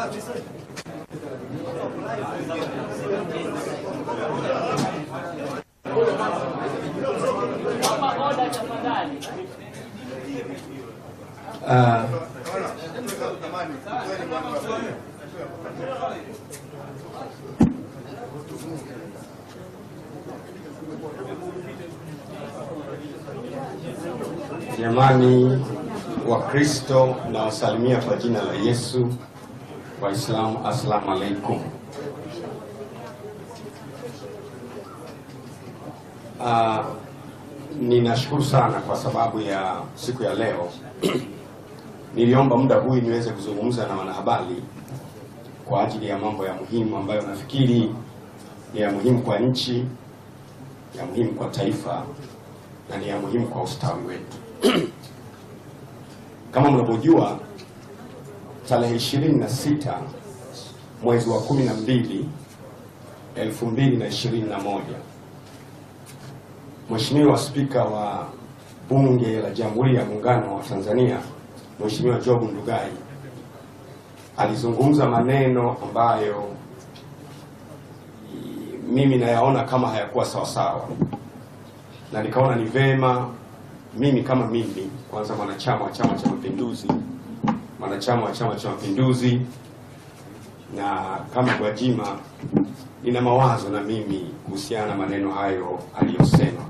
Ah, Jamani Wakristo na wasalimia kwa jina la Yesu. Waislamu, assalamu alaikum. Ah, ninashukuru sana kwa sababu ya siku ya leo. Niliomba muda huu niweze kuzungumza na wanahabari kwa ajili ya mambo ya muhimu ambayo nafikiri ni ya muhimu kwa nchi, ya muhimu kwa taifa na ni ya muhimu kwa ustawi wetu. Kama mnavyojua, tarehe 26 mwezi wa 12 2021, Mheshimiwa Spika wa Bunge la Jamhuri ya Muungano wa Tanzania Mheshimiwa Job Ndugai alizungumza maneno ambayo i- mimi nayaona kama hayakuwa sawasawa, na nikaona ni vema mimi kama mimi, kwanza mwanachama wa Chama cha Mapinduzi, mwanachama wa Chama cha Mapinduzi na kama Gwajima, nina mawazo na mimi kuhusiana na maneno hayo aliyosema.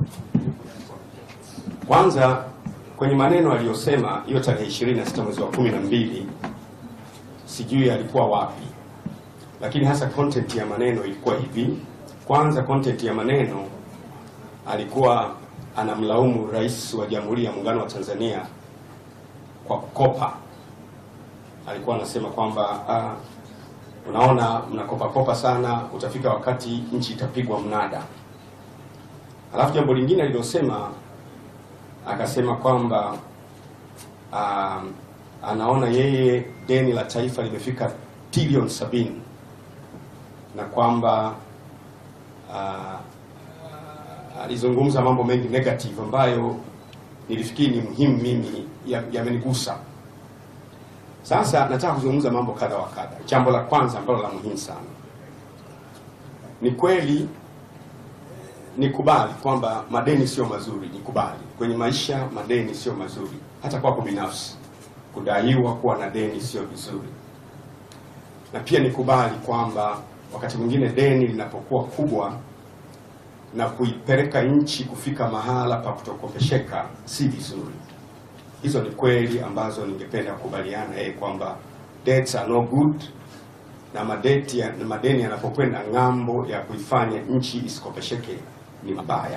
Kwanza kwenye maneno aliyosema hiyo tarehe 26 mwezi wa 12, sijui alikuwa wapi, lakini hasa content ya maneno ilikuwa hivi. Kwanza content ya maneno alikuwa anamlaumu Rais wa Jamhuri ya Muungano wa Tanzania kwa kukopa. Alikuwa anasema kwamba ah, unaona mnakopa kopa sana, utafika wakati nchi itapigwa mnada. Alafu jambo lingine alilosema akasema kwamba um, anaona yeye deni la taifa limefika trilioni sabini na kwamba uh, alizungumza mambo mengi negative ambayo nilifikiri ni muhimu mimi ya- yamenigusa. Sasa nataka kuzungumza mambo kadha wa kadha. Jambo la kwanza ambalo la muhimu sana ni kweli nikubali kwamba madeni sio mazuri, nikubali kwenye maisha madeni sio mazuri, hata kwako binafsi kudaiwa kuwa na deni sio vizuri, na pia nikubali kwamba wakati mwingine deni linapokuwa kubwa na kuipeleka nchi kufika mahala pa kutokopesheka si vizuri. Hizo ni kweli ambazo ningependa kukubaliana yeye kwamba debts are no good na madeti ya, na madeni yanapokwenda ng'ambo ya kuifanya nchi isikopesheke ni mabaya.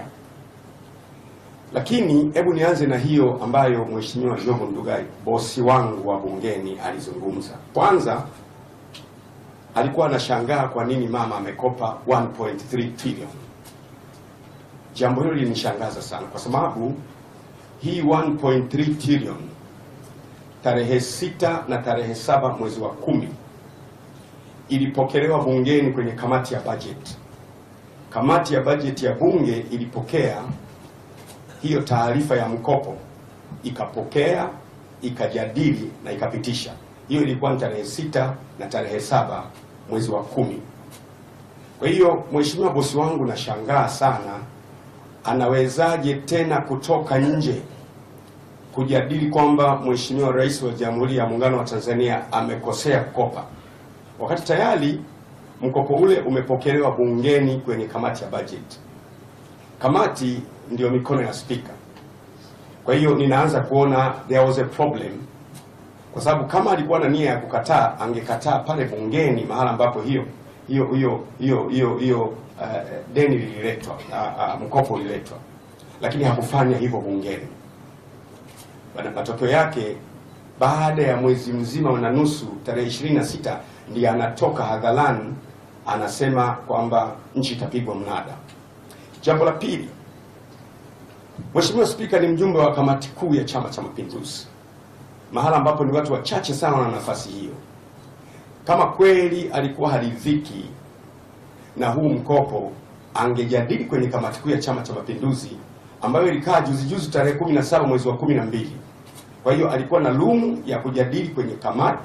Lakini hebu nianze na hiyo ambayo Mheshimiwa Job Ndugai bosi wangu wa bungeni alizungumza. Kwanza alikuwa anashangaa kwa nini mama amekopa 1.3 trillion. Jambo hilo lilinishangaza sana kwa sababu hii 1.3 trillion tarehe sita na tarehe saba mwezi wa kumi ilipokelewa bungeni kwenye kamati ya bajeti. Kamati ya bajeti ya bunge ilipokea hiyo taarifa ya mkopo, ikapokea, ikajadili na ikapitisha. Hiyo ilikuwa ni tarehe sita na tarehe saba mwezi wa kumi. Kwa hiyo mheshimiwa bosi wangu, nashangaa sana, anawezaje tena kutoka nje kujadili kwamba mheshimiwa rais wa Jamhuri ya Muungano wa Tanzania amekosea kukopa wakati tayari mkopo ule umepokelewa bungeni kwenye kamati ya bajeti. Kamati ndio mikono ya spika. Kwa hiyo ninaanza kuona there was a problem, kwa sababu kama alikuwa na nia ya kukataa angekataa pale bungeni, mahala ambapo hiyo hiyo hiyo hiyo hiyo hiyo uh, deni lililetwa, uh, uh, mkopo uliletwa, lakini hakufanya hivyo bungeni. Bana- Matokeo yake baada ya mwezi mzima na nusu, tarehe 26 ndiye anatoka hadharani anasema kwamba nchi itapigwa mnada. Jambo la pili, Mheshimiwa Spika ni mjumbe wa kamati kuu ya Chama cha Mapinduzi, mahala ambapo ni watu wachache sana wana nafasi hiyo. Kama kweli alikuwa haridhiki na huu mkopo, angejadili kwenye kamati kuu ya Chama cha Mapinduzi ambayo ilikaa juzi juzi tarehe 17 mwezi wa 12. Kwa hiyo alikuwa na lumu ya kujadili kwenye kamati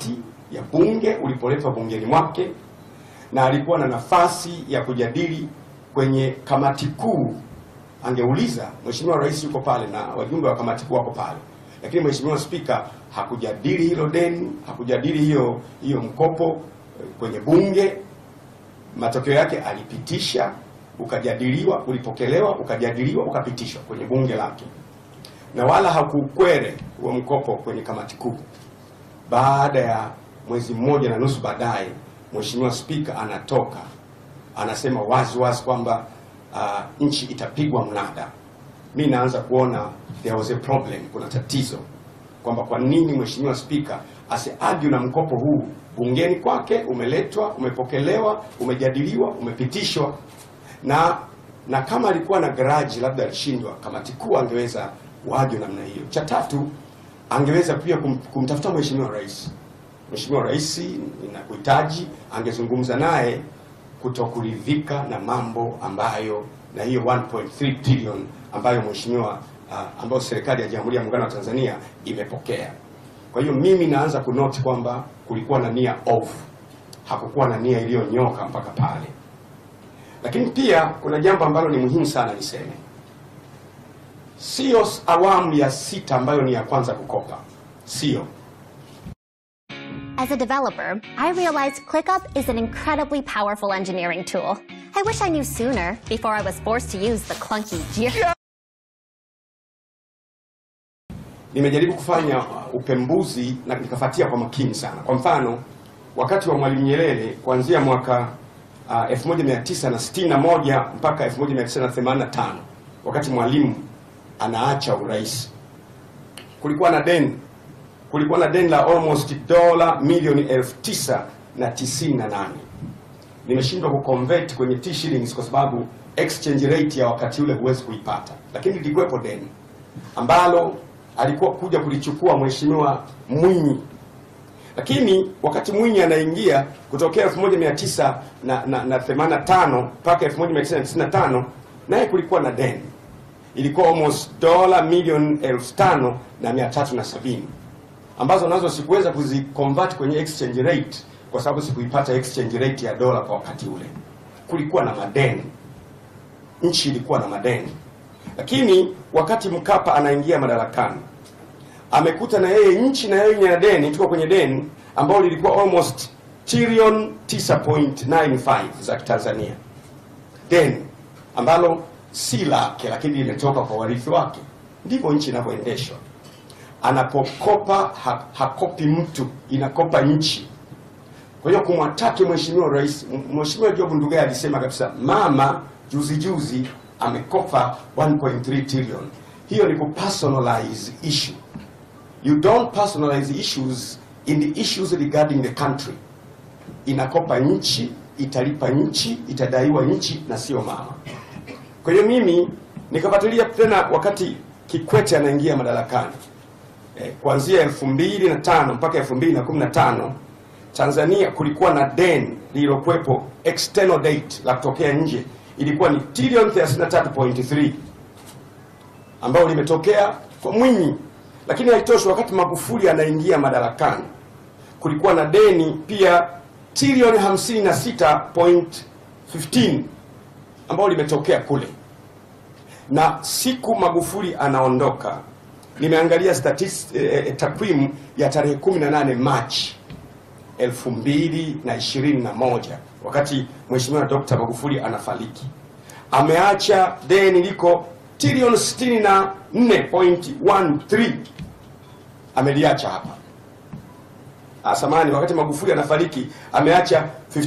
ya bunge ulipoletwa bungeni mwake, na alikuwa na nafasi ya kujadili kwenye kamati kuu. Angeuliza, Mheshimiwa Rais yuko pale na wajumbe wa kamati kuu wako pale, lakini Mheshimiwa Spika hakujadili hilo deni, hakujadili hiyo hiyo mkopo kwenye bunge. Matokeo yake alipitisha, ukajadiliwa, ulipokelewa, ukajadiliwa, ukapitishwa kwenye bunge lake, na wala hakuukwere huo mkopo kwenye kamati kuu. Baada ya mwezi mmoja na nusu baadaye, Mheshimiwa Spika anatoka anasema wazi wazi kwamba uh, nchi itapigwa mnada. Mi naanza kuona there was a problem, kuna tatizo kwamba kwa nini Mheshimiwa Spika asiargue na mkopo huu bungeni kwake, umeletwa, umepokelewa, umejadiliwa, umepitishwa, na na kama alikuwa na garaji, labda alishindwa, kamati kuu angeweza waje namna hiyo. Cha tatu, angeweza pia kum, kumtafuta Mheshimiwa Rais. Mheshimiwa Rais, ninakuhitaji, angezungumza naye kutokuridhika na mambo ambayo na hiyo 1.3 trillion ambayo mheshimiwa uh, ambayo serikali ya Jamhuri ya Muungano wa Tanzania imepokea. Kwa hiyo mimi naanza kunoti kwamba kulikuwa na nia ovu, hakukuwa na nia iliyonyoka mpaka pale. Lakini pia kuna jambo ambalo ni muhimu sana niseme, sio awamu ya sita ambayo ni ya kwanza kukopa, sio As a developer, I realized ClickUp is an incredibly powerful engineering tool. I wish I knew sooner before I was forced to use the clunky Jira. nimejaribu kufanya upembuzi na nikafuatia kwa makini sana. Kwa mfano, wakati wa Mwalimu Nyerere kuanzia mwaka uh, 1961 mpaka 1985 wakati Mwalimu anaacha urais, kulikuwa na deni kulikuwa na deni la almost dola milioni elfu tisa na tisini na nane. Nimeshindwa kuconvert kwenye T shillings kwa sababu exchange rate ya wakati ule huwezi kuipata, lakini lilikuwepo deni ambalo alikuwa kuja kulichukua Mheshimiwa Mwinyi, lakini wakati Mwinyi anaingia kutokea 1985 mpaka 1995 naye kulikuwa na deni ilikuwa almost dola milioni elfu tano na mia tatu na sabini ambazo nazo sikuweza kuziconvert kwenye exchange rate kwa sababu sikuipata exchange rate ya dola kwa wakati ule. Kulikuwa na madeni, nchi ilikuwa na madeni, lakini wakati Mkapa anaingia madarakani amekuta na yeye nchi na yeye ina deni, tuko kwenye deni ambalo lilikuwa almost trillion 9.95 za Tanzania, deni ambalo si lake, lakini limetoka kwa warithi wake. Ndivyo nchi inavyoendeshwa anapokopa ha, hakopi mtu, inakopa nchi. Kwa hiyo kumwataki mheshimiwa rais, mheshimiwa Job Ndugai alisema kabisa, mama juzi juzi amekopa 1.3 trillion. Hiyo ni kupersonalize issue. You don't personalize issues in the issues regarding the country. Inakopa nchi, italipa nchi, itadaiwa nchi na sio mama. Kwa hiyo mimi nikafuatilia tena wakati Kikwete anaingia madarakani eh, kuanzia elfu mbili na tano mpaka elfu mbili na kumi na tano Tanzania kulikuwa na deni lililokuwepo external debt la kutokea nje ilikuwa ni trilioni 33.3 ambayo limetokea kwa Mwinyi, lakini haitoshi. Wakati Magufuli anaingia madarakani kulikuwa na deni pia trilioni 56.15 ambayo limetokea kule, na siku Magufuli anaondoka nimeangalia statist eh, takwimu ya tarehe 18 Machi 2021 wakati Mheshimiwa Dr. Magufuli anafariki, ameacha deni liko trilioni 64.13 ameliacha hapa. Asamani, wakati Magufuli anafariki ameacha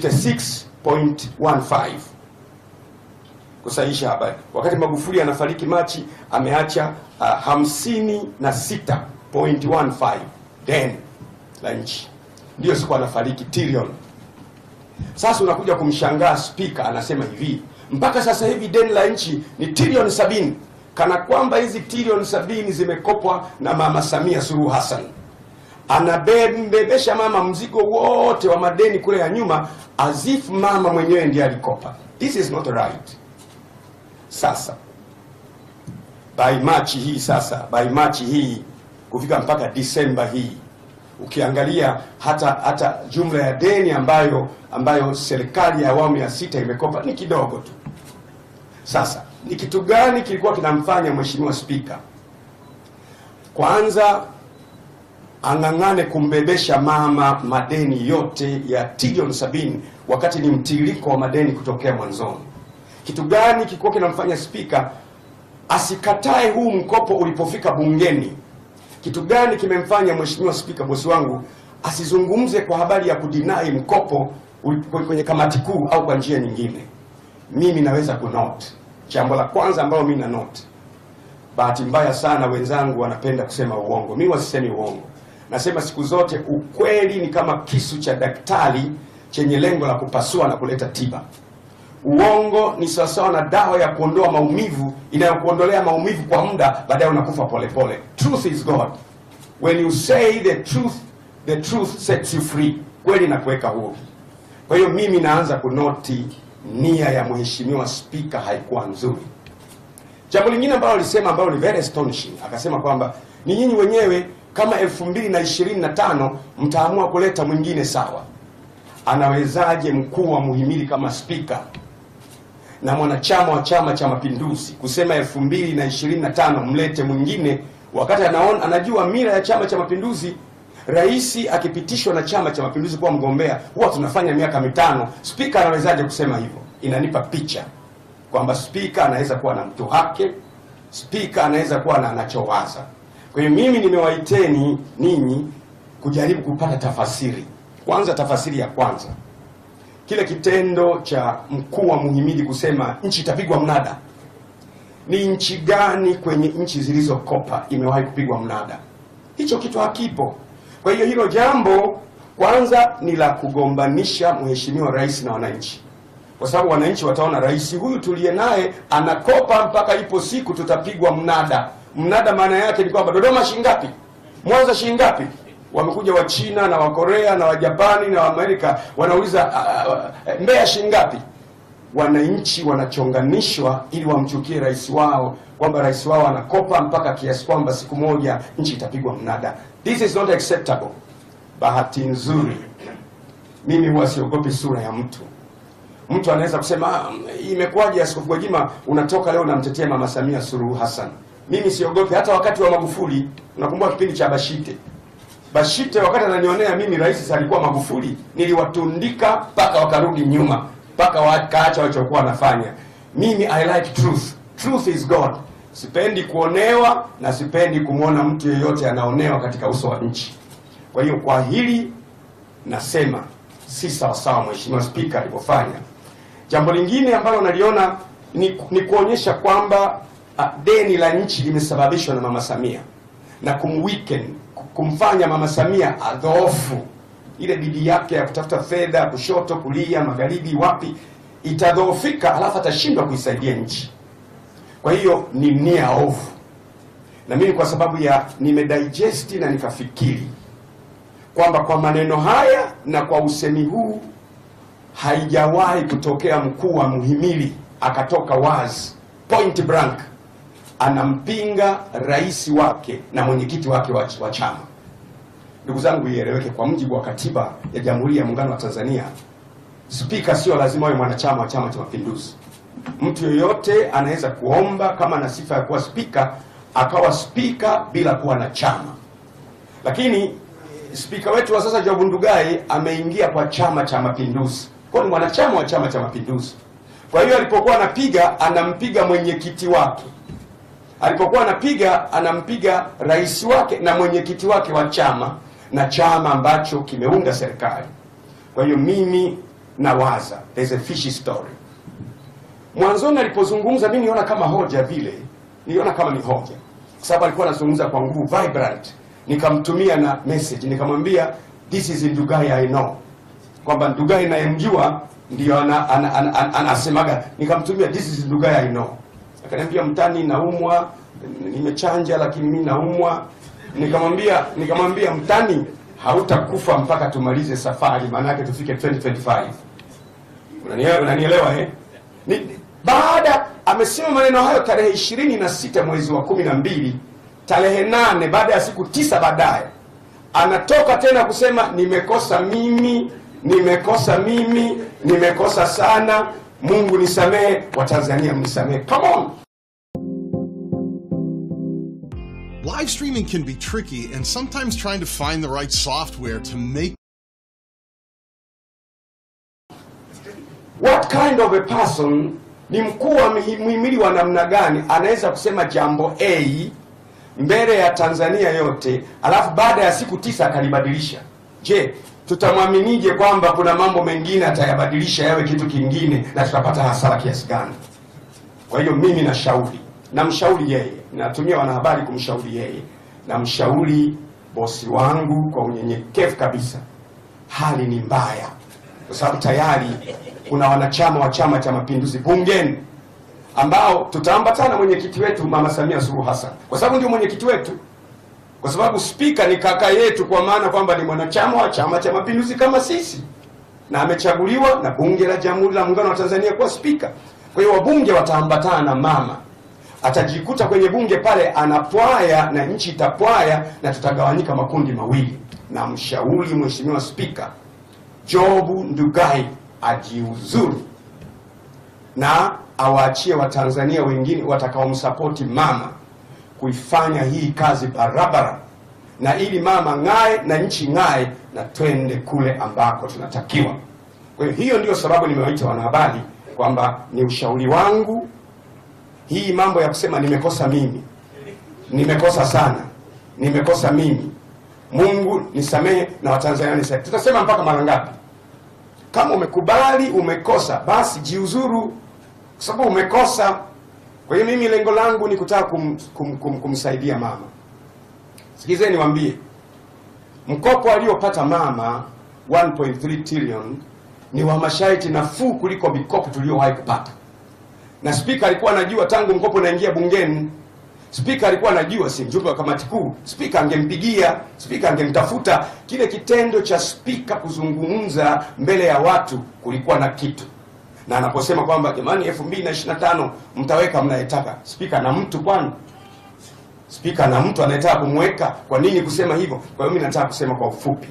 56.15 kusahihisha habari. Wakati Magufuli anafariki Machi ameacha uh, 56.15 deni la nchi, ndiyo siku anafariki trilioni. Sasa unakuja kumshangaa spika anasema hivi, mpaka sasa hivi deni la nchi ni trilioni sabini, kana kwamba hizi trilioni sabini zimekopwa na Mama Samia Suluhu Hassan. Anabebesha mama mzigo wote wa madeni kule ya nyuma, as if mama mwenyewe ndiye alikopa. This is not right. Sasa by Machi hii sasa, by Machi hii kufika mpaka Disemba hii Ukiangalia hata hata jumla ya deni ambayo ambayo serikali ya awamu ya sita imekopa ni kidogo tu. Sasa ni kitu gani kilikuwa kinamfanya Mheshimiwa Spika kwanza ang'ang'ane kumbebesha mama madeni yote ya trilioni sabini wakati ni mtiririko wa madeni kutokea mwanzoni? Kitu gani kilikuwa kinamfanya spika asikatae huu mkopo ulipofika bungeni? Kitu gani kimemfanya mheshimiwa spika, bosi wangu, asizungumze kwa habari ya kudinai mkopo ulipo- kwenye kamati kuu au kwa njia nyingine? Mimi naweza kunote jambo la kwanza ambalo mimi na note bahati mbaya sana wenzangu wanapenda kusema uongo. Mimi wasisemi uongo, nasema siku zote ukweli ni kama kisu cha daktari chenye lengo la kupasua na kuleta tiba. Uongo ni sawasawa na dawa ya kuondoa maumivu inayokuondolea maumivu kwa muda, baadaye unakufa polepole. Truth is God. When you say the truth, the truth sets you free. Kweli na kuweka huru. Kwa hiyo mimi naanza kunoti nia ya mheshimiwa spika haikuwa nzuri. Jambo lingine ambalo alisema ambalo ni very astonishing, akasema kwamba ni nyinyi wenyewe kama elfu mbili na ishirini na tano mtaamua kuleta mwingine sawa. Anawezaje mkuu wa muhimili kama spika na mwanachama wa Chama cha Mapinduzi kusema elfu mbili na ishirini na tano mlete mwingine, wakati anaona anajua mira ya Chama cha Mapinduzi, rais akipitishwa na Chama cha Mapinduzi kuwa mgombea huwa tunafanya miaka mitano. Spika anawezaje kusema hivyo? Inanipa picha kwamba spika anaweza kuwa na mtu wake, spika anaweza kuwa na anachowaza. Kwa hiyo mimi nimewaiteni ninyi kujaribu kupata tafasiri. Kwanza, tafasiri ya kwanza, kile kitendo cha mkuu wa muhimili kusema nchi itapigwa mnada, ni nchi gani kwenye nchi zilizokopa imewahi kupigwa mnada? Hicho kitu hakipo. Kwa hiyo hilo jambo kwanza ni la kugombanisha mheshimiwa rais na wananchi kwa sababu wananchi wataona rais huyu tuliye naye anakopa mpaka ipo siku tutapigwa mnada. Mnada maana yake ni kwamba Dodoma shingapi, Mwanza shingapi. Wamekuja wa China na wa Korea na wa Japani na wa Amerika wanauliza uh, uh, Mbeya shingapi. Wananchi wanachonganishwa ili wamchukie rais wao kwamba rais wao anakopa mpaka kiasi kwamba siku moja nchi itapigwa mnada. This is not acceptable. Bahati nzuri mimi huwa siogopi sura ya mtu mtu anaweza kusema "Ah, imekuwaje Askofu Gwajima unatoka leo unamtetea Mama Samia Suluhu Hassan. Mimi siogopi. Hata wakati wa Magufuli, unakumbuka kipindi cha Bashite, Bashite wakati ananionea mimi rais alikuwa Magufuli, niliwatundika mpaka wakarudi nyuma, mpaka wakaacha walichokuwa wanafanya. Mimi I like truth, truth is God. Sipendi kuonewa na sipendi kumwona mtu yeyote anaonewa katika uso wa nchi. Kwa hiyo kwa hili nasema si sawasawa Mheshimiwa Spika alivyofanya. Jambo lingine ambalo naliona ni, ni kuonyesha kwamba uh, deni la nchi limesababishwa na Mama Samia na kumweaken, kumfanya Mama Samia adhoofu. Ile bidii yake ya kutafuta fedha kushoto, kulia, magharibi, wapi itadhoofika, alafu atashindwa kuisaidia nchi. Kwa hiyo ni nia ovu, na mimi kwa sababu ya nimedigest na nikafikiri kwamba kwa maneno haya na kwa usemi huu haijawahi kutokea mkuu wa muhimili akatoka wazi point blank anampinga rais wake na mwenyekiti wake wa wa chama. Ndugu zangu, ieleweke, kwa mujibu wa katiba ya Jamhuri ya Muungano wa Tanzania, spika sio lazima awe mwanachama wa Chama cha Mapinduzi. Mtu yeyote anaweza kuomba kama ana sifa ya kuwa spika akawa spika bila kuwa na chama, lakini spika wetu wa sasa Job Ndugai ameingia kwa Chama cha Mapinduzi, kwa ni mwanachama wa Chama cha Mapinduzi. Kwa hiyo alipokuwa anapiga anampiga mwenyekiti wake, alipokuwa anapiga anampiga rais wake na mwenyekiti wake wa chama na chama ambacho kimeunda serikali. Kwa hiyo mimi nawaza there's a fishy story. Mwanzoni alipozungumza mimi niona kama hoja vile, niliona kama ni hoja, kwa sababu alikuwa anazungumza kwa nguvu vibrant nikamtumia na message nikamwambia this is Ndugai I know, kwamba Ndugai nayemjua ndio ana, ana, ana, ana, anasemaga. Nikamtumia this is Ndugai I know, akaniambia mtani, naumwa, nimechanja lakini mimi naumwa. Nikamwambia nikamwambia mtani, hautakufa mpaka tumalize safari, maana yake tufike 2025. Unanielewa, unanielewa eh? Ni, baada amesema maneno hayo tarehe ishirini na sita mwezi wa kumi na mbili tarehe nane baada ya siku tisa baadaye anatoka tena kusema nimekosa mimi, nimekosa mimi, nimekosa sana, Mungu nisamehe, Watanzania mnisamehe. Come on. Live streaming can be tricky, and sometimes trying to find the right software to make What kind of a person ni mkuu wa mihi- muhimili wa namna gani anaweza kusema jambo A mbele ya Tanzania yote, alafu baada ya siku tisa akalibadilisha? Je, tutamwaminije kwamba kuna mambo mengine atayabadilisha yawe kitu kingine na tutapata hasara kiasi gani? Kwa hiyo mimi nashauri, namshauri yeye, natumia wanahabari kumshauri yeye, namshauri bosi wangu kwa unyenyekevu kabisa, hali ni mbaya, kwa sababu tayari kuna wanachama wa Chama cha Mapinduzi bungeni ambao tutaambatana mwenyekiti wetu Mama Samia Suluhu Hassan, kwa sababu ndio mwenyekiti wetu, kwa sababu spika ni kaka yetu, kwa maana kwamba ni mwanachama wa Chama cha Mapinduzi kama sisi na amechaguliwa na bunge la Jamhuri la Muungano wa Tanzania kuwa spika. Kwa hiyo wabunge wataambatana na mama, atajikuta kwenye bunge pale anapwaya na nchi itapwaya, na tutagawanyika makundi mawili. Na mshauri Mheshimiwa Spika Jobu Ndugai ajiuzuru na awaachie Watanzania wengine watakaomsapoti mama kuifanya hii kazi barabara, na ili mama ng'ae na nchi ng'ae, na twende kule ambako tunatakiwa. Kwa hiyo hiyo ndio sababu nimewaita wanahabari kwamba ni ushauri wangu. Hii mambo ya kusema nimekosa mimi, nimekosa sana, nimekosa mimi, Mungu nisamehe na Watanzania nisamehe, tutasema mpaka mara ngapi? Kama umekubali umekosa, basi jiuzuru, kwa sababu umekosa. Kwa hiyo mimi lengo langu ni kutaka kum, kum, kum, kumsaidia mama. Sikizeni niwaambie, mkopo aliopata mama 1.3 trillion ni wa masharti nafuu kuliko mikopo tuliyowahi kupata, na spika alikuwa anajua tangu mkopo unaingia bungeni. Spika alikuwa anajua, si mjumbe wa kamati kuu. Spika angempigia, spika angemtafuta. Kile kitendo cha spika kuzungumza mbele ya watu kulikuwa na kitu, na anaposema kwamba jamani, 2025 mtaweka mnayetaka, spika na mtu kwani spika na mtu anayetaka kumweka. Kwa nini kusema hivyo? Kwa hiyo mimi nataka kusema kwa ufupi,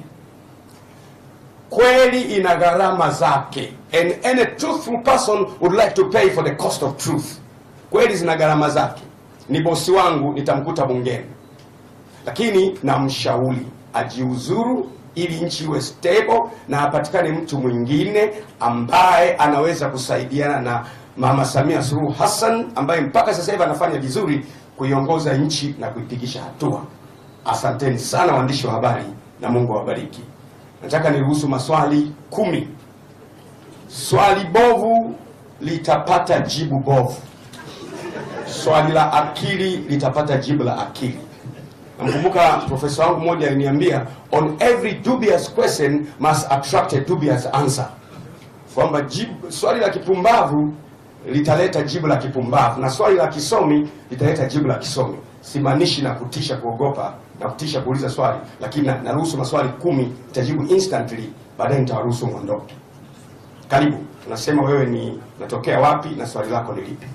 kweli ina gharama zake, and any truthful person would like to pay for the cost of truth. Kweli zina gharama zake. Ni bosi wangu, nitamkuta bungeni, lakini namshauri ajiuzuru ili nchi iwe stable na apatikane mtu mwingine ambaye anaweza kusaidiana na Mama Samia Suluhu Hassan ambaye mpaka sasa hivi anafanya vizuri kuiongoza nchi na kuipigisha hatua. Asanteni sana waandishi wa habari na Mungu awabariki. Nataka niruhusu maswali kumi. Swali bovu litapata jibu bovu, swali la akili litapata jibu la akili. Namkumbuka profesa wangu mmoja aliniambia, on every dubious question must attract a dubious answer, kwamba jibu swali la kipumbavu litaleta jibu la kipumbavu na swali la kisomi litaleta jibu la kisomi. Simaanishi na kutisha kuogopa na kutisha kuuliza swali, lakini na- naruhusu maswali kumi, itajibu instantly, baadaye nitawaruhusu mwondoke. Karibu, unasema wewe ni unatokea wapi na swali lako ni lipi?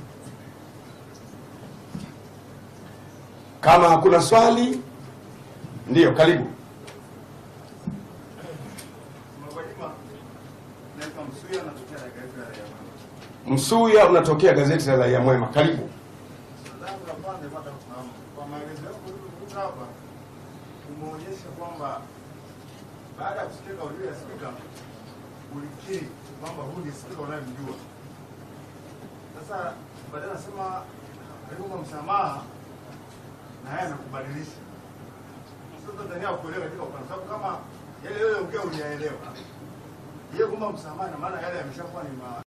Kama hakuna swali, ndiyo, karibu. Mheshimiwa, naitwa Msuya natokea katika gazeti la Raia Mwema. Msuya, unatokea gazeti la Raia Mwema, karibu. Swali langu la kwanza napata kufahamu kwa maelezo yako ulivyokuta hapa, umeonyesha kwamba baada ya kusikia kauli ya spika ulikiri kwamba huyu ni spika unayemjua. Sasa baadaye anasema aliomba msamaha na yeye anakubadilisha. Sasa Tanzania kuelewa katika upande sababu kama yale yale ongea uliyaelewa. Yeye kwamba msamaha na maana yale yameshakuwa ni ma